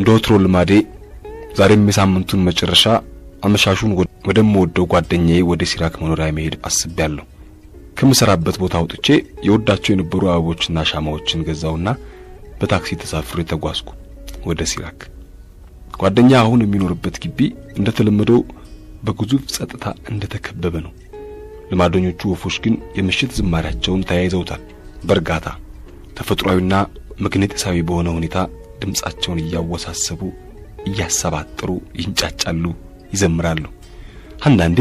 እንደ ወትሮ ልማዴ ዛሬም የሳምንቱን መጨረሻ አመሻሹን ወደምወደው ጓደኛዬ ወደ ሲራክ መኖሪያ መሄድ አስቤያለሁ። ከምሰራበት ቦታ አውጥቼ የወዳቸው የነበሩ አበቦችና ሻማዎችን ገዛውና በታክሲ ተሳፍሬ ተጓዝኩ ወደ ሲራክ። ጓደኛ አሁን የሚኖርበት ግቢ እንደተለመደው በግዙፍ ጸጥታ እንደተከበበ ነው። ልማደኞቹ ወፎች ግን የምሽት ዝማሪያቸውን ተያይዘውታል። በእርጋታ ተፈጥሯዊና መግነጢሳዊ በሆነ ሁኔታ ድምጻቸውን እያወሳሰቡ እያሰባጥሩ ይንጫጫሉ፣ ይዘምራሉ። አንዳንዴ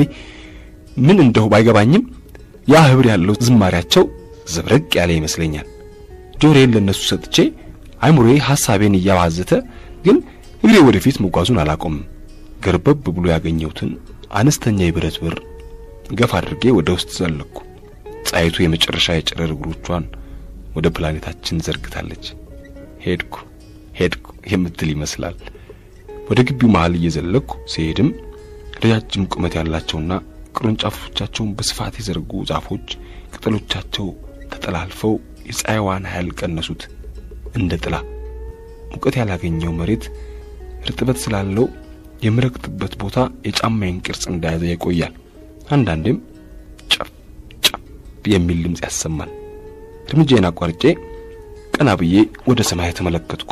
ምን እንደው ባይገባኝም ያ ህብር ያለው ዝማሪያቸው ዘብረቅ ያለ ይመስለኛል። ጆሮዬን ለነሱ ሰጥቼ አይምሮዬ ሐሳቤን እያባዘተ ግን እግሬ ወደፊት መጓዙን አላቆምም። ገርበብ ብሎ ያገኘሁትን አነስተኛ የብረት በር ገፍ አድርጌ ወደ ውስጥ ዘለኩ። ፀሐይቱ የመጨረሻ የጨረር እግሮቿን ወደ ፕላኔታችን ዘርግታለች። ሄድኩ ሄድኩ የምትል ይመስላል። ወደ ግቢው መሃል እየዘለኩ ሲሄድም ረጃጅም ቁመት ያላቸውና ቅርንጫፎቻቸውን በስፋት የዘረጉ ዛፎች ቅጠሎቻቸው ተጠላልፈው የፀሐይዋን ኃይል ቀነሱት። እንደ ጥላ ሙቀት ያላገኘው መሬት እርጥበት ስላለው የምረግጥበት ቦታ የጫማዬን ቅርጽ እንደያዘ ይቆያል። አንዳንዴም ጨፍ ጨፍ የሚል ድምፅ ያሰማል። እርምጃዬን አቋርጬ ቀና ብዬ ወደ ሰማይ ተመለከትኩ።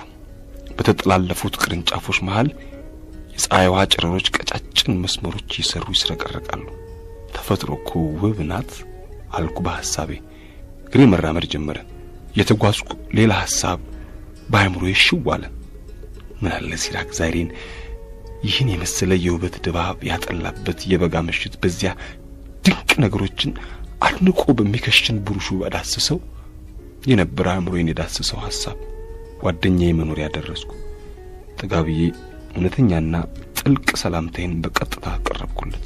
በተጠላለፉት ቅርንጫፎች መሃል የፀሐይዋ ጨረሮች ቀጫጭን መስመሮች እየሰሩ ይስረቀረቃሉ። ተፈጥሮ እኮ ውብ ናት አልኩ በሐሳቤ። እግሬ መራመድ ጀመረ። የተጓዝኩ ሌላ ሐሳብ በአእምሮዬ ሽው አለ። ምን አለ ሲራክ ዛሬን ይህን የመሰለ የውበት ድባብ ያጠላበት የበጋ ምሽት በዚያ ድንቅ ነገሮችን አድንቆ በሚከሽን ብሩሹ ባዳስሰው የነበረ አእምሮዬን የዳስሰው ሐሳብ ጓደኛዬ መኖሪያ ደረስኩ። ጠጋ ብዬ እውነተኛና ጥልቅ ሰላምታዬን በቀጥታ አቀረብኩለት።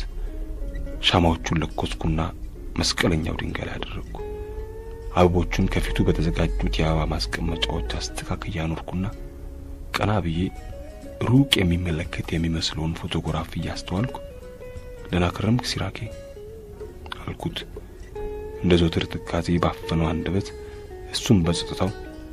ሻማዎቹን ለኮስኩና መስቀለኛው ድንጋይ ላይ አደረግኩ። አበቦቹን ከፊቱ በተዘጋጁት የአበባ ማስቀመጫዎች አስተካክያ አኖርኩና ቀና ብዬ ሩቅ የሚመለከት የሚመስለውን ፎቶግራፍ እያስተዋልኩ ደህና ከረምክ ሲራኬ አልኩት። እንደ ዘወትር ትካዜ ባፈነው አንደበት እሱም በጸጥታው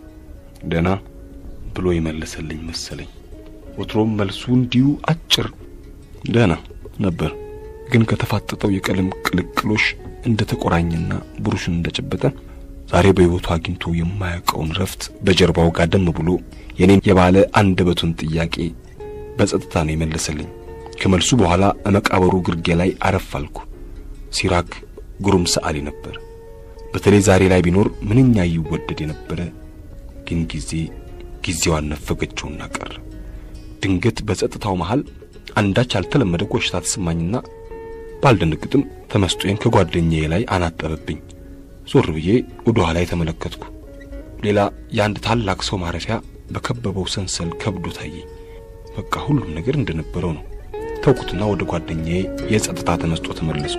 ደህና ብሎ የመለሰልኝ መሰለኝ። ወትሮም መልሱ እንዲሁ አጭር ደህና ነበር። ግን ከተፋጠጠው የቀለም ቅልቅሎሽ እንደ ተቆራኘና ብሩሽን እንደጨበጠ ዛሬ በሕይወቱ አግኝቶ የማያውቀውን ረፍት በጀርባው ጋደም ብሎ የኔን የባለ አንደበቱን ጥያቄ በጸጥታ ነው የመለሰልኝ። ከመልሱ በኋላ መቃብሩ ግርጌ ላይ አረፍ አልኩ። ሲራክ ግሩም ሰዓሊ ነበር። በተለይ ዛሬ ላይ ቢኖር ምንኛ ይወደድ የነበረ ግን ጊዜ ጊዜዋን ነፈገችውና ቀረ። ድንገት በጸጥታው መሃል አንዳች ያልተለመደ ኮሽታ ተሰማኝና ባልደነግጥም ተመስጦዬን ከጓደኛዬ ላይ አናጠበብኝ። ዞር ብዬ ወደ ኋላ የተመለከትኩ ሌላ የአንድ ታላቅ ሰው ማረፊያ በከበበው ሰንሰል ከብዶ ታየኝ። በቃ ሁሉም ነገር እንደነበረው ነው። ተውኩትና ወደ ጓደኛዬ የጸጥታ ተመስጦ ተመለስኩ።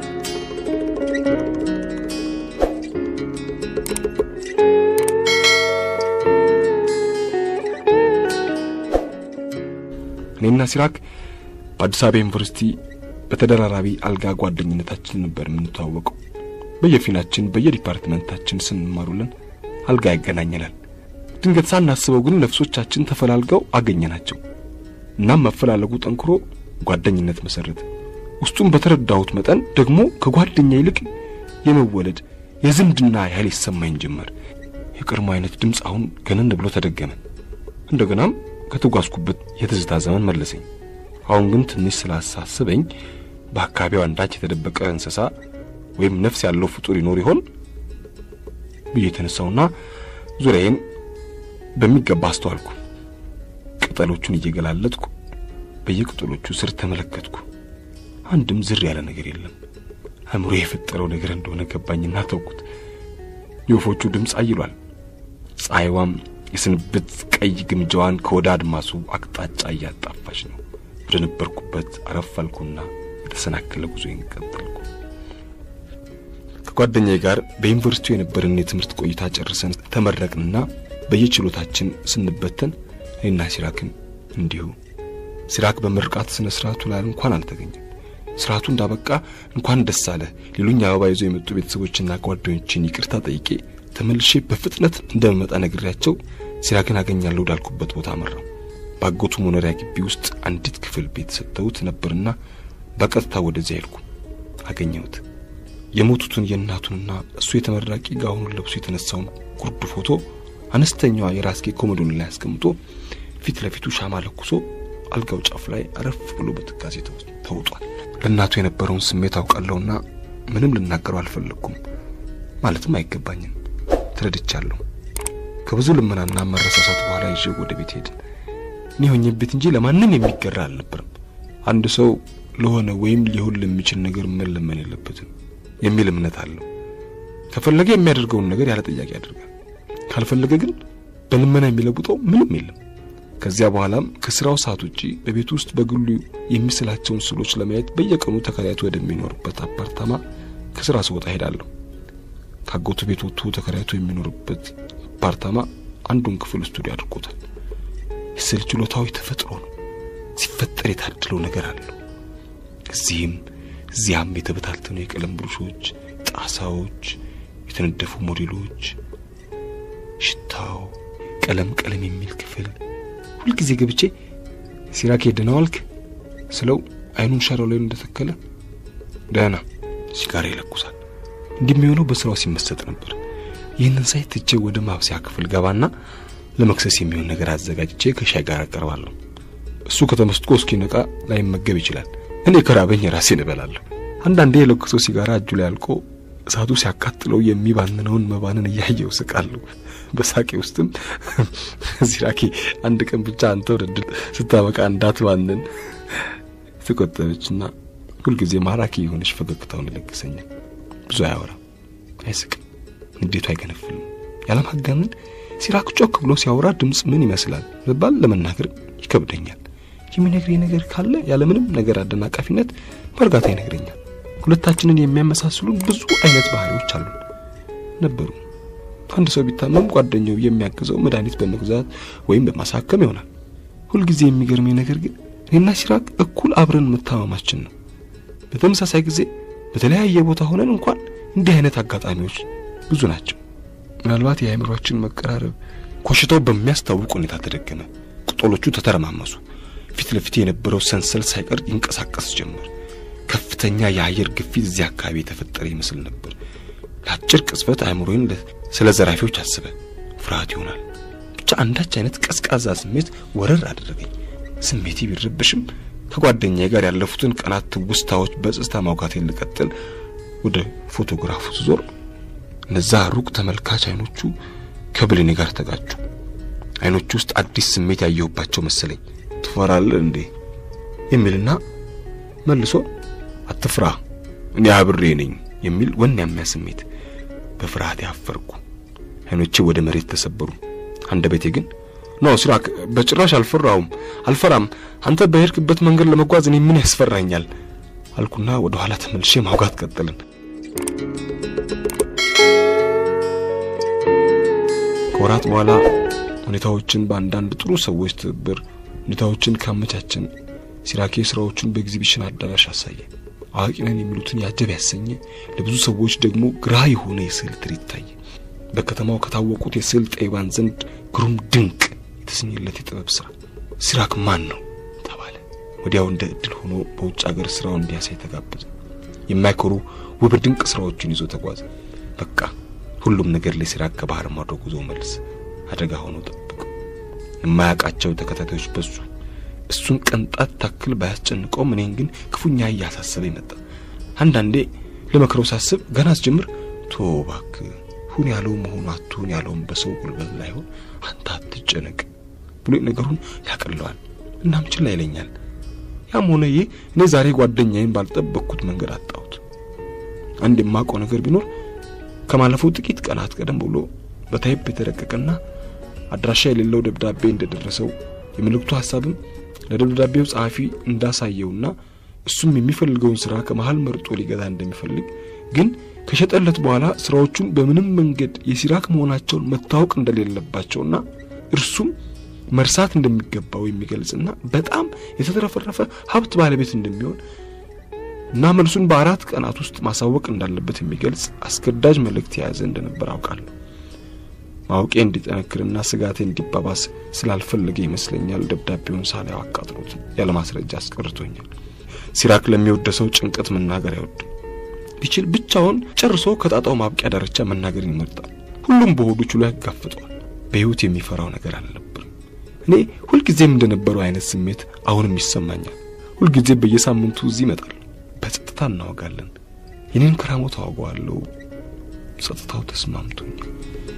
እኔና ሲራክ በአዲስ አበባ ዩኒቨርሲቲ በተደራራቢ አልጋ ጓደኝነታችን ነበር የምንተዋወቀው። በየፊናችን በየዲፓርትመንታችን ስንማሩልን አልጋ ያገናኘናል። ድንገት ሳናስበው ግን ነፍሶቻችን ተፈላልገው አገኘናቸው። እናም መፈላለጉ ጠንክሮ ጓደኝነት መሰረተ። ውስጡም በተረዳሁት መጠን ደግሞ ከጓደኛ ይልቅ የመወለድ የዝምድና ያህል ይሰማኝ ጀመር። የቀድሞ አይነት ድምፅ አሁን ገነን ብሎ ተደገመ። እንደገናም ከተጓዝኩበት የትዝታ ዘመን መለሰኝ። አሁን ግን ትንሽ ስላሳስበኝ በአካባቢው አንዳች የተደበቀ እንስሳ ወይም ነፍስ ያለው ፍጡር ይኖር ይሆን ብዬ የተነሳውና ዙሪያዬን በሚገባ አስተዋልኩ። ቅጠሎቹን እየገላለጥኩ በየቅጠሎቹ ስር ተመለከትኩ። አንድም ዝር ያለ ነገር የለም። አእምሮ የፈጠረው ነገር እንደሆነ ገባኝና ተውኩት። የወፎቹ ድምፅ አይሏል። ፀሐይዋም የስንብት ቀይ ግምጃዋን ከወደ አድማሱ አቅጣጫ እያጣፋች ነው። ወደ ነበርኩበት አረፍ አልኩና የተሰናከለ ጉዞዬን ቀጠልኩ። ከጓደኛዬ ጋር በዩኒቨርሲቲው የነበረን የትምህርት ቆይታ ጨርሰን ተመረቅንና በየችሎታችን ስንበተን እኔና ሲራክም እንዲሁ። ሲራክ በምርቃት ስነ ስርዓቱ ላይ እንኳን አልተገኘም። ስርዓቱ እንዳበቃ እንኳን ደስ አለ ሌሎኝ አበባ ይዘው የመጡ ቤተሰቦችና ጓደኞችን ይቅርታ ጠይቄ ተመልሼ በፍጥነት እንደመመጣ ነግሬያቸው ሲራክን አገኛለሁ ወዳልኩበት ቦታ አመራው። ባጎቱ መኖሪያ ግቢ ውስጥ አንዲት ክፍል ቤት ሰጥተውት ነበርና በቀጥታ ወደዚያ ሄድኩ። አገኘሁት። የሞቱትን የእናቱንና እሱ የተመራቂ ጋውኑን ለብሶ የተነሳውን ጉርድ ፎቶ አነስተኛዋ የራስጌ ኮሞዶን ላይ አስቀምጦ ፊት ለፊቱ ሻማ ለኩሶ አልጋው ጫፍ ላይ አረፍ ብሎ በትካዜ ተውጧል። ለእናቱ የነበረውን ስሜት አውቃለሁና ምንም ልናገረው አልፈለግኩም። ማለትም አይገባኝም። ተረድቻለሁ። ከብዙ ልመናና መረሳሳት በኋላ ይዤው ወደ ቤት ሄድን። እኔ ሆኜበት እንጂ ለማንም የሚገራ አልነበረም። አንድ ሰው ለሆነ ወይም ሊሆን ለሚችል ነገር መለመን የለበትም የሚል እምነት አለው። ከፈለገ የሚያደርገውን ነገር ያለ ጥያቄ ያደርጋል። ካልፈለገ ግን በልመና የሚለውጠው ምንም የለም። ከዚያ በኋላም ከስራው ሰዓት ውጪ በቤት ውስጥ በግሉ የሚስላቸውን ስዕሎች ለማየት በየቀኑ ተከራይቶ ወደሚኖርበት አፓርታማ ከስራ ስወጣ ሄዳለሁ። ካጎቱ ቤት ወጥቶ ተከራይቶ የሚኖርበት አፓርታማ አንዱን ክፍል ስቱዲዮ አድርጎታል። የስዕል ችሎታው የተፈጥሮ ነው። ሲፈጠር የታደለው ነገር አለው። እዚህም እዚያም የተበታተኑ የቀለም ብሩሾች፣ ጣሳዎች፣ የተነደፉ ሞዴሎች፣ ሽታው ቀለም ቀለም የሚል ክፍል ሁልጊዜ ገብቼ ሲራክ ደህና ዋልክ ስለው አይኑን ሻራው ላይ እንደተከለ ደህና ሲጋራ ይለኩሳል። እንደሚሆነው በስራው ሲመሰጥ ነበር። ይህንን ሳይ ትቼ ወደ ማብሰያ ክፍል ገባና ለመክሰስ የሚሆን ነገር አዘጋጅቼ ከሻይ ጋር አቀርባለሁ። እሱ ከተመስጥቆ እስኪነቃ ላይመገብ ይችላል። እኔ ከራበኝ ራሴን እበላለሁ። አንዳንዴ የለኩሰው ሲጋራ እጁ ላይ አልቆ እሳቱ ሲያቃጥለው የሚባንነውን መባንን እያየው ስቃለሁ። በሳቄ ውስጥም ሲራኬ አንድ ቀን ብቻ አንተ ወደ ስታበቃ እንዳትባንን ተቆጠበችና ሁልጊዜ ማራኪ የሆነች ፈገግታውን ይለግሰኛል። ብዙ አያወራም፣ አይስቅም፣ እንዴቱ አይገነፍልም። ያለማጋነን ሲራክ ጮክ ብሎ ሲያወራ ድምፅ ምን ይመስላል መባል ለመናገር ይከብደኛል። የሚነግረኝ ነገር ካለ ያለምንም ነገር አደናቃፊነት በእርጋታ ይነግረኛል። ሁለታችንን የሚያመሳስሉን ብዙ አይነት ባህሪዎች አሉን ነበሩ። አንድ ሰው ቢታመም ጓደኛው የሚያግዘው መድኃኒት በመግዛት ወይም በማሳከም ይሆናል። ሁልጊዜ የሚገርመኝ ነገር ግን እኔና ሲራክ እኩል አብረን መታመማችን ነው። በተመሳሳይ ጊዜ በተለያየ ቦታ ሆነን እንኳን እንዲህ አይነት አጋጣሚዎች ብዙ ናቸው። ምናልባት የአእምሯችን መቀራረብ ኮሽታው በሚያስታውቅ ሁኔታ ተደገመ። ቅጠሎቹ ተተረማመሱ። ፊት ለፊት የነበረው ሰንሰል ሳይቀር ይንቀሳቀስ ጀመር። ከፍተኛ የአየር ግፊት እዚያ አካባቢ የተፈጠረ ይመስል ነበር። ለአጭር ቅጽበት አእምሮዬን ስለ ዘራፊዎች አስበ። ፍርሃት ይሆናል ብቻ አንዳች አይነት ቀዝቃዛ ስሜት ወረር አደረገኝ። ስሜቴ ቢረብሽም ከጓደኛዬ ጋር ያለፉትን ቀናት ትውስታዎች በጽስታ ማውጋቴን ልቀጥል ወደ ፎቶግራፉ ስዞር እነዛ ሩቅ ተመልካች አይኖቹ ከብሌኔ ጋር ተጋጩ። አይኖቹ ውስጥ አዲስ ስሜት ያየሁባቸው መሰለኝ። ትፈራለህ እንዴ የሚልና መልሶ አትፍራ እኔ አብሬ ነኝ የሚል ወኔያማ ስሜት። በፍርሃት ያፈርኩ። አይኖቼ ወደ መሬት ተሰበሩ። አንደበቴ ግን ኖ ሲራክ፣ በጭራሽ አልፈራውም፣ አልፈራም። አንተ በሄድክበት መንገድ ለመጓዝ እኔ ምን ያስፈራኛል አልኩና ወደ ኋላ ተመልሼ ማውጋት ቀጠልን። ከወራት በኋላ ሁኔታዎችን በአንዳንድ ጥሩ ሰዎች ትብብር ሁኔታዎችን ካመቻችን ሲራኬ ስራዎቹን በኤግዚቢሽን አዳራሽ አሳየ። አዋቂ ነን የሚሉትን ያጀብ ያሰኘ፣ ለብዙ ሰዎች ደግሞ ግራ የሆነ የስዕል ትርኢት ታየ። በከተማው ከታወቁት የስዕል ጠቢባን ዘንድ ግሩም ድንቅ የተሰኘለት የጥበብ ስራ ሲራክ ማን ነው ተባለ። ወዲያው እንደ እድል ሆኖ በውጭ ሀገር ስራውን እንዲያሳይ ተጋበዘ። የማይኮሩ ውብ ድንቅ ስራዎችን ይዞ ተጓዘ። በቃ ሁሉም ነገር ለሲራክ ከባህር ማዶ ጉዞ መልስ አደጋ ሆኖ ጠብቁ። የማያውቃቸው ተከታታዮች በዙ። እሱን ቅንጣት ታክል ባያስጨንቀውም እኔን ግን ክፉኛ እያሳሰበ መጣ። አንዳንዴ ለመክረው ሳስብ ገና አስጀምር ቶ እባክህ ሁን ያለው መሆኑ አትሁን ያለውን በሰው ጉልበት ላይሆን አንተ አትጨነቅ ብሎ ነገሩን ያቀለዋል። እናም ችላ ይለኛል። ያም ሆነ ይህ እኔ ዛሬ ጓደኛዬን ባልጠበቅኩት መንገድ አጣሁት። አንድ የማውቀው ነገር ቢኖር ከማለፉ ጥቂት ቀናት ቀደም ብሎ በታይፕ የተረቀቀና አድራሻ የሌለው ደብዳቤ እንደደረሰው የመልእክቱ ሀሳብም ለደብዳቤው ጸሐፊ እንዳሳየውና እሱም የሚፈልገውን ስራ ከመሃል መርጦ ሊገዛ እንደሚፈልግ ግን ከሸጠለት በኋላ ስራዎቹን በምንም መንገድ የሲራክ መሆናቸውን መታወቅ እንደሌለባቸውና እርሱም መርሳት እንደሚገባው የሚገልጽና በጣም የተትረፈረፈ ሀብት ባለቤት እንደሚሆን እና መልሱን በአራት ቀናት ውስጥ ማሳወቅ እንዳለበት የሚገልጽ አስገዳጅ መልእክት የያዘ እንደነበር አውቃለሁ። ማወቄ እንዲጠነክርና ስጋቴ እንዲባባስ ስላልፈለገ ይመስለኛል ደብዳቤውን ሳላየው አቃጥሎት ያለ ማስረጃ አስቀርቶኛል። ሲራክ ለሚወደሰው ጭንቀት መናገር አይወድም። ቢችል ብቻውን ጨርሶ ከጣጣው ማብቂያ ዳርቻ መናገርን ይመርጣል። ሁሉም በሆዱ ችሎ ያጋፍጠዋል። በሕይወት የሚፈራው ነገር አልነበርም። እኔ ሁልጊዜም እንደነበረው አይነት ስሜት አሁንም ይሰማኛል። ሁልጊዜ በየሳምንቱ እዚህ ይመጣል። በጸጥታ እናወጋለን። የኔን ክራሞት አወገዋለሁ። ጸጥታው ተስማምቶኛል።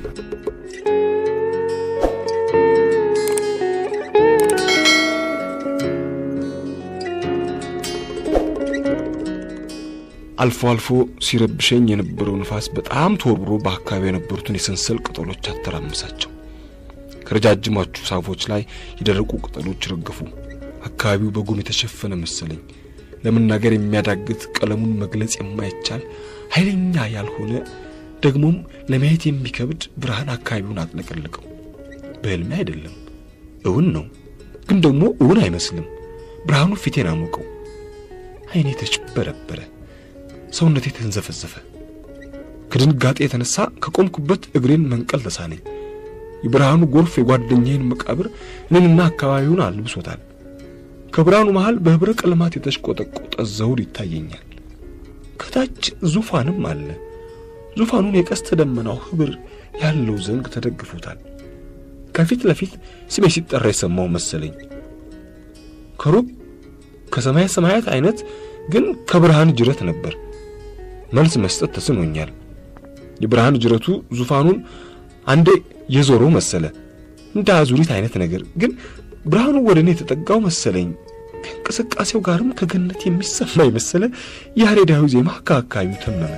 አልፎ አልፎ ሲረብሸኝ የነበረው ንፋስ በጣም ተወርብሮ በአካባቢው የነበሩትን የሰንሰል ቅጠሎች አተራምሳቸው። ከረጃጅሞቹ ዛፎች ላይ የደረቁ ቅጠሎች ረገፉ። አካባቢው በጉም የተሸፈነ መሰለኝ። ለመናገር የሚያዳግት ቀለሙን መግለጽ የማይቻል ኃይለኛ ያልሆነ ደግሞም ለማየት የሚከብድ ብርሃን አካባቢውን አጥለቀለቀው። በሕልሜ አይደለም፣ እውን ነው። ግን ደግሞ እውን አይመስልም። ብርሃኑ ፊቴን አሞቀው። ዓይኔ ተጭበረበረ። ሰውነቴ ተንዘፈዘፈ። ከድንጋጤ የተነሳ ከቆምኩበት እግሬን መንቀል ተሳነኝ። የብርሃኑ ጎርፍ የጓደኛዬን መቃብር እኔንና አካባቢውን አልብሶታል። ከብርሃኑ መሃል በህብረ ቀለማት የተሽቆጠቆጠ ዘውድ ይታየኛል። ከታች ዙፋንም አለ። ዙፋኑን የቀስተ ደመናው ህብር ያለው ዘንግ ተደግፎታል። ከፊት ለፊት ስሜ ሲጠራ የሰማው መሰለኝ። ከሩቅ ከሰማይ ሰማያት አይነት ግን ከብርሃን ጅረት ነበር። መልስ መስጠት ተስኖኛል። የብርሃን ጅረቱ ዙፋኑን አንዴ የዞረው መሰለ፣ እንደ አዙሪት አይነት ነገር። ግን ብርሃኑ ወደ እኔ የተጠጋው መሰለኝ። ከእንቅስቃሴው ጋርም ከገነት የሚሰማ የመሰለ ያሬዳዊ ዜማ ከአካባቢው ተመመ።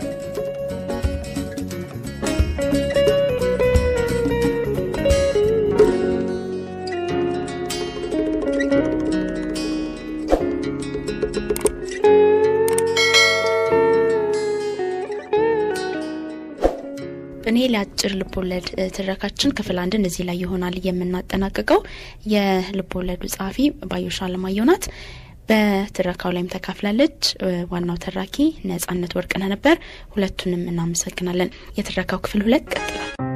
እኔ ለአጭር ልቦለድ ትረካችን ክፍል አንድን እዚህ ላይ ይሆናል የምናጠናቅቀው። የልቦለዱ ጸሐፊ ባዩሽ አለማየሁ ናት። በትረካው ላይም ተካፍላለች። ዋናው ተራኪ ነጻነት ወርቅነህ ነበር። ሁለቱንም እናመሰግናለን። የትረካው ክፍል ሁለት ቀጥላል።